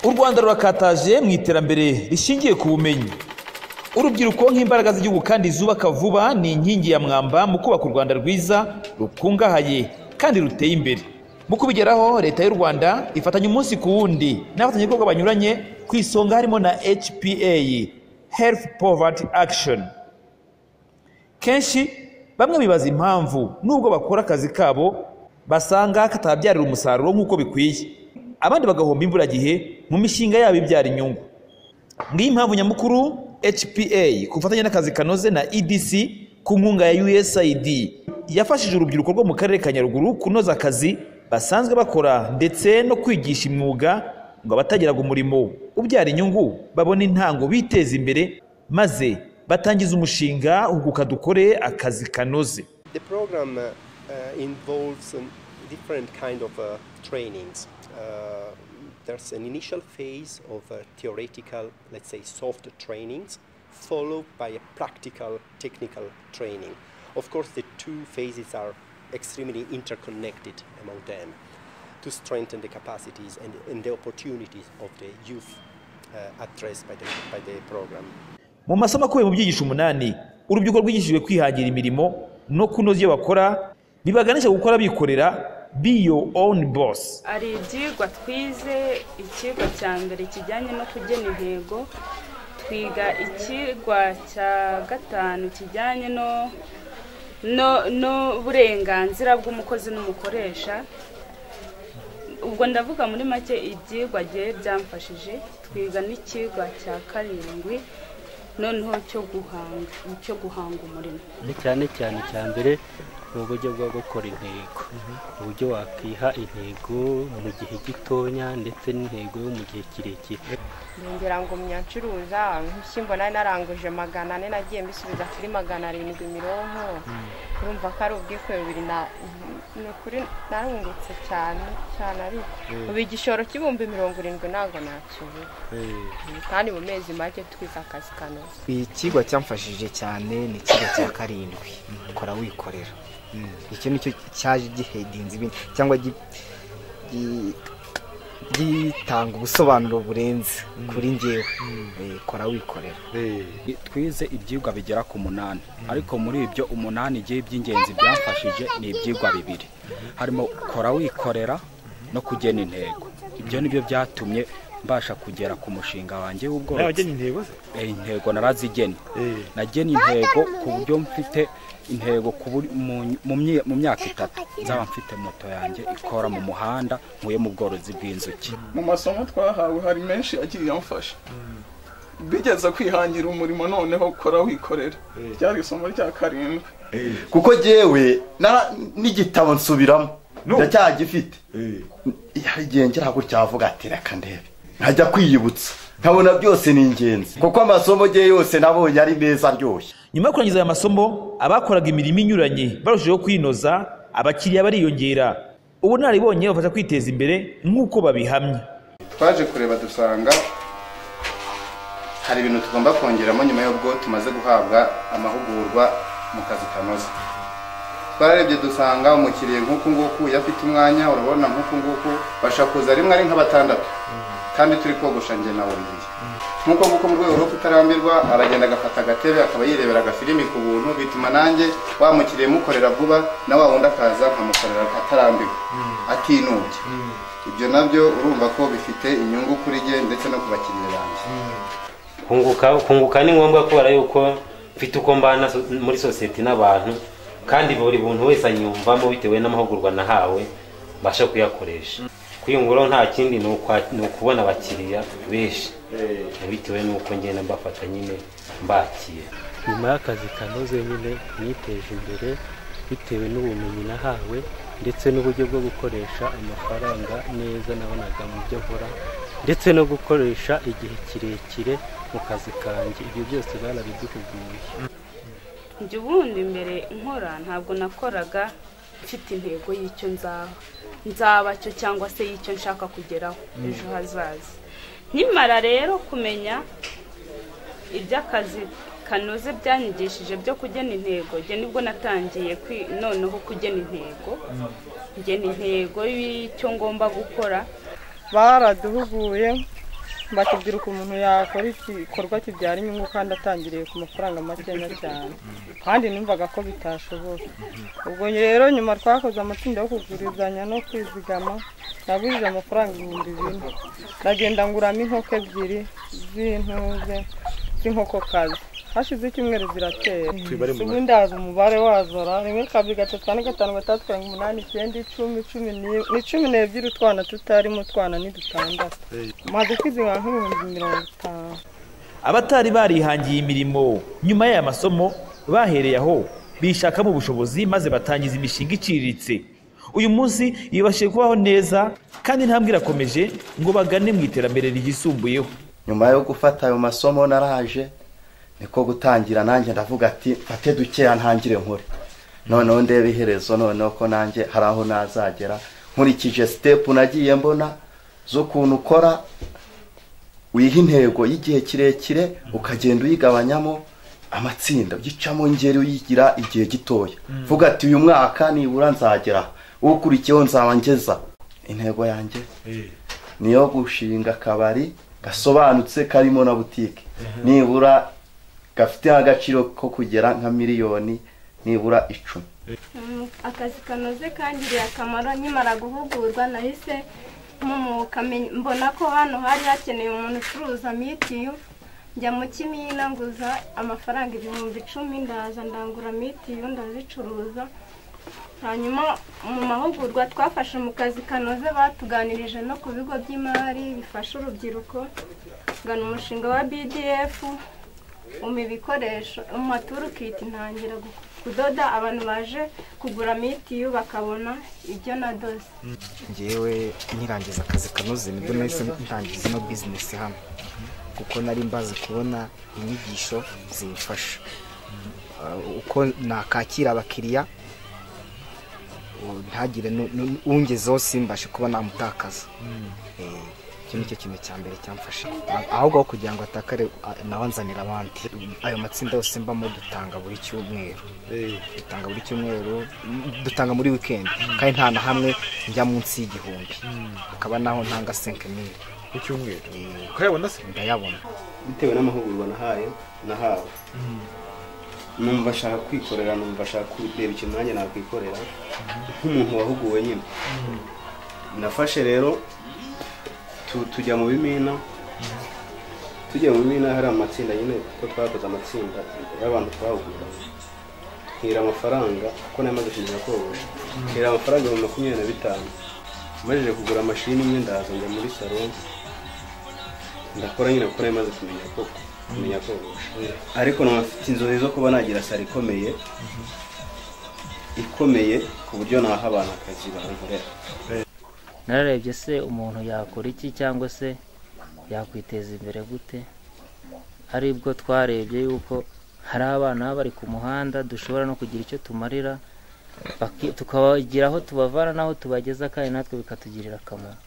u rwanda rurakataje mu iterambere rishingiye ku bumenyi urubyiruko nk'imbaraga z'igihugu kandi zubaka vuba ni inkingi ya mwamba mu kubaka u rwanda rwiza rukungahaye kandi ruteye imbere mu kubigeraho leta y'u rwanda ifatanya umunsi ku wundi n'abafatanyabikorwa banyuranye ku isonga harimo na hpa health poverty action kenshi bamwe bibaza impamvu nubwo bakora akazi kabo basanga katababyarira umusaruro nk'uko bikwiye abandi bagahomba imburagihe mu mishinga yabo ibyara inyungu ngiyi mpamvu nyamukuru hpa ku bufatanye n'akazi kanoze na edc ku nkunga ya usaid yafashije urubyiruko rwo mu karere ka nyaruguru kunoza akazi basanzwe bakora ndetse no kwigisha imyuga ngo abatagiraga umurimo ubyara inyungu babone intango biteze imbere maze batangiza umushinga uguka dukore akazi kanoze The program uh, uh, involves um, different kind of uh, trainings. Uh, there's an initial phase of uh, theoretical, let's say, soft trainings, followed by a practical technical training. Of course, the two phases are extremely interconnected among them to strengthen the capacities and, and the opportunities of the youth uh, addressed by the, by the program. mu masomo akubiye mu byigisho umunani urubyiruko rwigishijwe kwihangira imirimo no kunoza ibyo bakora bibaganisha gukora bikorera be your own boss hari ibyigwa twize icyigwa cya mbere kijyanye no kugena intego twiga icyigwa cya gatanu kijyanye no no n'uburenganzira bw'umukozi n'umukoresha ubwo ndavuga muri make ibyigwa gihe byamfashije twiga n'icyigwa cya karindwi noneho cyo guhanga cyo guhanga umurimo ni cyane cyane cya mbere ni uburyo bwo gukora intego uburyo wakwiha intego mu gihe gitoya ndetse n'intego yo mu gihe kirekire ngira ngo myancuruza nk'ishyimbo nari naranguje magana ane nagiye mbisubiza kuri magana arindwi mironko urumva ko ari ubwikore bubiri na ni ukuri narungutse cyane cyane ariko ubu igishoro cy'ibihumbi mirongo irindwi ntabwo nacyuye kandi mu mezi make twize akazi kanoze ikigo cyamfashije cyane ni ikigo cya karindwi kora wikorera Mm. icyo nicyo cyaje gihedinze ibindi cyangwa gi- gi- gitanga ubusobanuro burenze kuri njyewe Eh, kora wikorera twize ibyigwa bigera ku munani ariko muri ibyo umunani igihe by'ingenzi byamfashije ni ibyigwa bibiri harimo kora wikorera no kugena intego ibyo nibyo byatumye mbasha kugera ku mushinga wanjye w'ubworozi Eh, intego narazigena nagena intego ku buryo mfite intego ku buri- mu- mu mye- mu myaka itatu nzaba mfite moto yanjye ikora mu muhanda nkuye mu bworozi bw'inzuki mu masomo twahawe hari menshi agiye amfasha bigeze kwihangira umurimo noneho kora wikorera ryari isomo rya karindwi kuko jyewe nara- n'igitabo nsubiramo ndacyagifite hari igihe ngera gutyavuga ati reka ndebe nkajya kwiyibutsa nkabona byose ni ingenzi kuko amasomo ye yose nabonye ari meza aryoshye nyuma yo kurangiza aya masomo abakoraga imirimo inyuranye barushijeho kwinoza abakiriya bariyongera ubunararibonye bafasha kwiteza imbere nk'uko babihamya twaje kureba dusanga hari ibintu tugomba kongeramo nyuma y'ubwo tumaze guhabwa amahugurwa mu kazi kanoze twararebye dusanga umukiriya nk'uku nguku iyo afite umwanya urabona nk'uku nguku bashobora kuza rimwe ari nka batandatu kandi turi kogosha njye nawe ngiye nk'uko nguko mu rwego rwo kutarambirwa aragenda agafata agatebe akaba yirebera agafilimi ku buntu bituma nanjye wa mukiriya mukorera vuba na wa wundi akaza nkamukorera atarambirwa atinubye ibyo nabyo urumva ko bifite inyungu kuri jye ndetse no ku bakiriya banjye kunguka kunguka ni ngombwa kubera yuko mfite uko mbana so- muri sosiyete n'abantu kandi buri muntu wese anyumvamo bitewe n'amahugurwa nahawe mbasha kuyakoresha kwiyunguraho nta kindi ni ukwa- ni ukubona abakiriya benshi bitewe n'uko ngenda mbafata nyine mbakiye nyuma y'akazi kanoze nyine niteje imbere bitewe n'ubumenyi nahawe ndetse n'uburyo bwo gukoresha amafaranga neza nabonaga mu byo nkora ndetse no gukoresha igihe kirekire mu kazi kanjye ibyo byose barabiduhuguye njye ubundi mbere nkora ntabwo nakoraga mfite intego y'icyo nzaba nzaba cyo cyangwa se y'icyo nshaka kugeraho ejo hazaza nkimara rero kumenya iby'akazi kanoze byanyigishije byo kugena intego njye nibwo natangiye kwi- noneho kugena intego ngena intego y'icyo ngomba gukora baraduhuguye bakubwira uko umuntu yakora igikorwa kibyara inyungu kandi atangiriye ku mafaranga makeya cyane kandi numvaga ko bitashoboka ubwo rero nyuma twakoze amatsinda yo kugurizanya no kwizigama nagurije amafaranga ibihumbi bine ndagenda nguramo inkoko ebyiri z'intuze z'inkokokazi hashize icyumweru ziratera Tubibare mu ubundi haza umubare wazo ra rimwe kabiri gatatu kane gatanu gatandatu karindwi umunani icyenda icumi cumi n'imwe ni cumi n'ebyiri utwana tutarimo utwana ni dutandatu maze kwizigama nk'ibihumbi mirongo itanu abatari barihangiye imirimo nyuma y'aya masomo bahereye aho bishakamo ubushobozi maze batangiza imishinga iciriritse uyu munsi yibashije kubaho neza kandi intambwe irakomeje ngo bagane mu iterambere ryisumbuyeho nyuma yo gufata ayo masomo naraje niko gutangira nanjye ndavuga ati mfate dukeya ntangire nkore noneho ndebe iherezo noneho ko nanjye hari aho nazagera nkurikije sitepu nagiye mbona z'ukuntu ukora wiha intego y'igihe kirekire ukagenda uyigabanyamo amatsinda ugicamo ngeri uyigira igihe gitoya Mm. vuga ati uyu mwaka nibura nzagera ukurikiyeho nzaba ngeza intego yanjye niyo gushinga akabari gasobanutse karimo na butike nibura gafite agaciro ko kugera nka miliyoni nibura icumi Mm, akazi kanoze kangiriye akamaro nkimara guhugurwa nahise mpumuka me- mbona ko hano hari hakeneye umuntu ucuruza mitiyu njya mu kimina nguza amafaranga ibihumbi icumi ndaza ndangura mitiyu ndazicuruza hanyuma mu mahugurwa twafashe mu kazi kanoze batuganirije no ku bigo by'imari bifasha urubyiruko ngana umushinga wa bdf umpa ibikoresho umpa turukiti ntangira gu- kudoda abantu baje kugura mitiyu bakabona ibyo nadoze ngewe nkirangiza akazi kanoze nibwo nahise ntangiza ino bizinesi hano kuko nari mbazi kubona inyigisho zimfasha Uh, uko nakakira abakiriya uh, ntagire nu- nu- ungezeho simbashe kuba namutakaza Eh, icyo ni cyo kintu cya mbere cyamfasha A- ahubwo aho kugira ngo atakare a- nawe anzanira abandi ayo matsinda yose mbamo dutanga buri cyumweru dutanga buri cyumweru m- dutanga muri weekend kandi nta na hamwe njya munsi y'igihumbi akaba naho ntanga senke mili ku cyumweru ukayabona se ndayabona bitewe n'amahugurwa nahaye nahawe numva ashaka kwikorera numva ashaka kureba ikintu nanjye nakwikorera nk'umuntu wahuguwe nyine nafashe rero tu- tujya mu bimina tujya mu bimina hari amatsinda nyine kuko twakoze amatsinda y'abantu twahugura nkira amafaranga kuko nayo maze kumenya kogosha nkira amafaranga ibihumbi makumyabiri na bitanu mbajije kugura amashini imwe ndaza njya muri salon ndakora nyine kuko nayo maze kumenya ko kumenya kogosha ariko naba mfite inzozi zo kuba nagira salo ikomeye ikomeye ku buryo naha abantu akazi bankorera nararebye se umuntu yakora iki cyangwa se yakwiteza imbere gute aribwo twarebye yuko hari abana baba bari ku muhanda dushobora no kugira icyo tumarira baki- tukabagira aho tubavana n'aho tubageza kandi natwe bikatugirira akamaro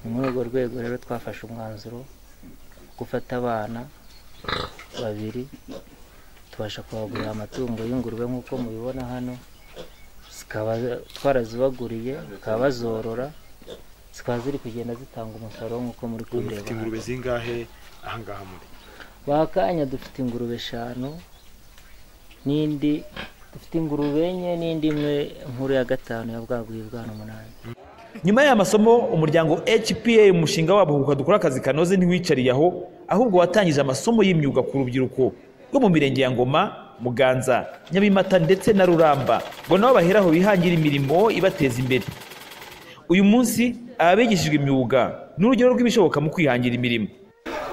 ni muri urwo rwego rero twafashe umwanzuro wo gufata abana babiri tubasha kubagurira amatungo y'ingurube nk'uko mubibona hano zikaba twarazibaguriye bakaba bazorora zikaba ziri kugenda zitanga umusaruro nk'uko muri Ubu kubireba mufite hano. ingurube zingahe ahangaha muri bakanya dufite ingurube eshanu n'indi dufite ingurube enye n'indi imwe nkuru ya gatanu ya bwaguye bwana umunani nyuma y'aya masomo umuryango hpa umushinga wabo huka dukora akazi kanoze ntiwicariye aho ahubwo watangije amasomo y'imyuga ku rubyiruko rwo mu mirenge ya ngoma muganza nyabimata ndetse na ruramba ngo nabo baheraho bihangira imirimo ibateza imbere uyu munsi ababigishijwe imyuga ni urugero rw'ibishoboka mu kwihangira imirimo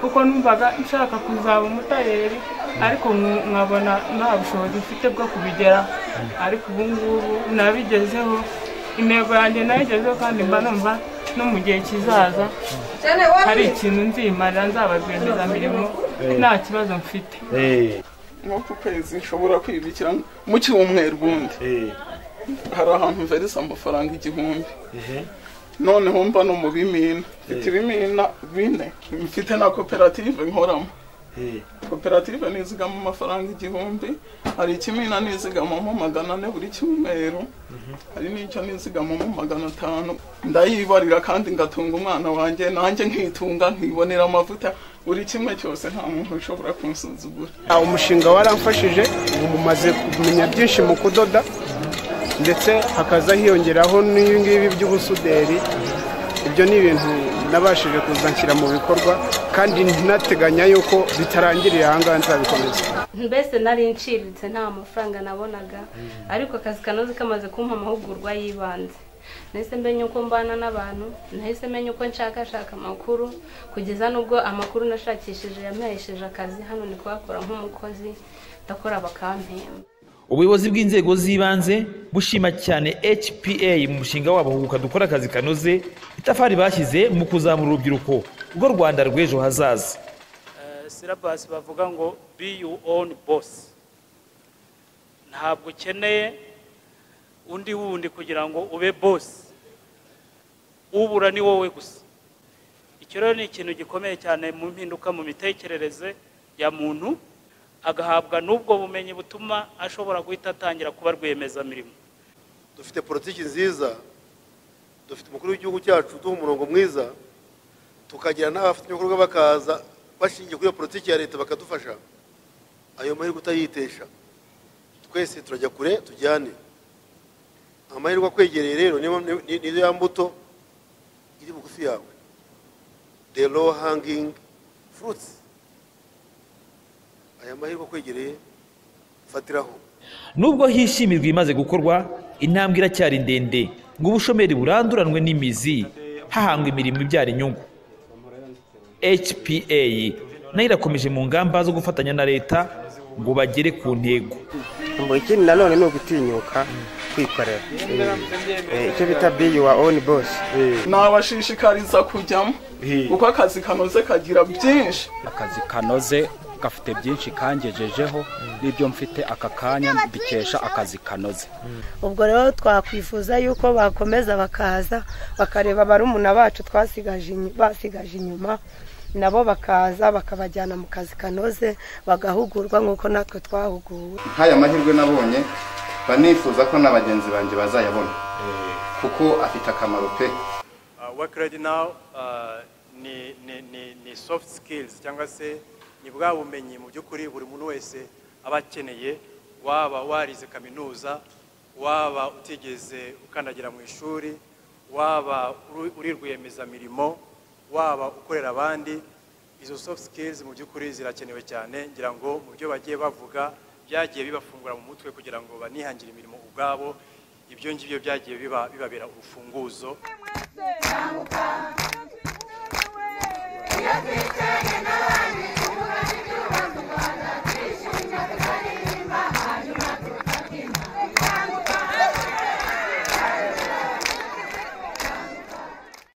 kuko numvaga nshaka kuzaba umutayeri ariko nku- nkabona nta bushobozi mfite bwo kubigera ariko ubu ngubu nabigezeho intego yanjye nayigezeho kandi mba numva no mu gihe kizaza hari ikintu nzimarira nzaba rwiyemezamirimo nta kibazo mfite nko ku kwezi nshobora kwibikira mu cyumweru ubundi hari ahantu mvereza amafaranga igihumbi noneho mba no mu bimina mfite ibimina bine mfite na koperative nkoramo koperative nizigama amafaranga igihumbi hari ikimina nizigamamo magana ane buri cyumweru hari n'icyo nizigamamo magana atanu ndayibarira kandi ngatunga umwana wanjye nanjye nkitunga nkibonera amavuta buri kimwe cyose nta muntu ushobora kumusuzugura Aho umushinga waramfashije ubu mumaze kumenya byinshi mu kudoda ndetse hakaza hiyongeraho n'ibingibi by'ubusuderi ibyo ni ibintu nabashije kuza nshyira mu bikorwa kandi ntateganya yuko bitarangiriye aha ngaha nzabikomeza mbese nari nciriritse nta mafaranga nabonaga ariko akazi kanoze kamaze kumpa amahugurwa y'ibanze nahise menya uko mbana n'abantu nahise menya uko nshakashaka amakuru kugeza n'ubwo amakuru nashakishije yampesheje akazi hano ni kuhakora nk'umukozi ndakora bakampemba ubuyobozi bw'inzego z'ibanze bushima cyane hpa mu mushinga wabo huguka dukora akazi kanoze itafari bashyize mu kuzamura urubyiruko rwo rwanda rw'ejo hazaza silabasi bavuga ngo be you own boss ntabwo ukeneye undi wundi kugira ngo ube boss ubura ni wowe gusa icyo rero ni ikintu gikomeye cyane mu mpinduka mu mitekerereze ya muntu agahabwa n'ubwo bumenyi butuma ashobora guhita atangira kuba rwiyemezamirimo dufite politiki nziza dufite umukuru w'igihugu cyacu uduha umurongo mwiza tukagira n'abafatanyabikorwa bakaza bashingiye kuri iyo politiki ya leta bakadufasha ayo mahirwe utayitesha twese turajya kure tujyane amahirwe akwegereye rero niyo ni- ni ya mbuto iri bugufi yawe the low hanging fruits aya mahirwe akwegereye fatiraho nubwo hishimirwa imaze gukorwa intambwe iracyari ndende ngo ubushomeri buranduranwe n'imizi hahangwa imirimo ibyara inyungu hpa nayo irakomeje mu ngamba zo gufatanya na leta ngo bagere ku ntego ngo ikindi nanone ni ugutinyuka kwikorera Eh, icyo bita biyi wa oni bosi nabashishikariza kujyamo kuko akazi kanoze kagira byinshi akazi kanoze gafite byinshi kangejejeho n'ibyo mfite aka kanya mbikesha akazi kanoze ubwo rero twakwifuza yuko bakomeza bakaza bakareba barumuna bacu twasigaje inyu- basigaje inyuma nabo bakaza bakabajyana mu kazi kanoze bagahugurwa nk'uko natwe twahuguwe nk'aya mahirwe nabonye mba nifuza ko na bagenzi banjye bazayabona kuko afite akamaro pe Uh, work ready now uh, ni, ni, ni, ni soft skills cyangwa se ni bwa bumenyi mu by'ukuri buri muntu wese aba akeneye waba warize kaminuza waba utigeze ukandagira mu ishuri waba uri- uri rwiyemezamirimo waba ukorera abandi izo soft skills mu by'ukuri zirakenewe cyane ngira ngo mu byo bagiye bavuga byagiye bibafungura mu mutwe kugira ngo banihangire imirimo ubwabo ibyo ngibyo byagiye biba- bibabera urufunguzo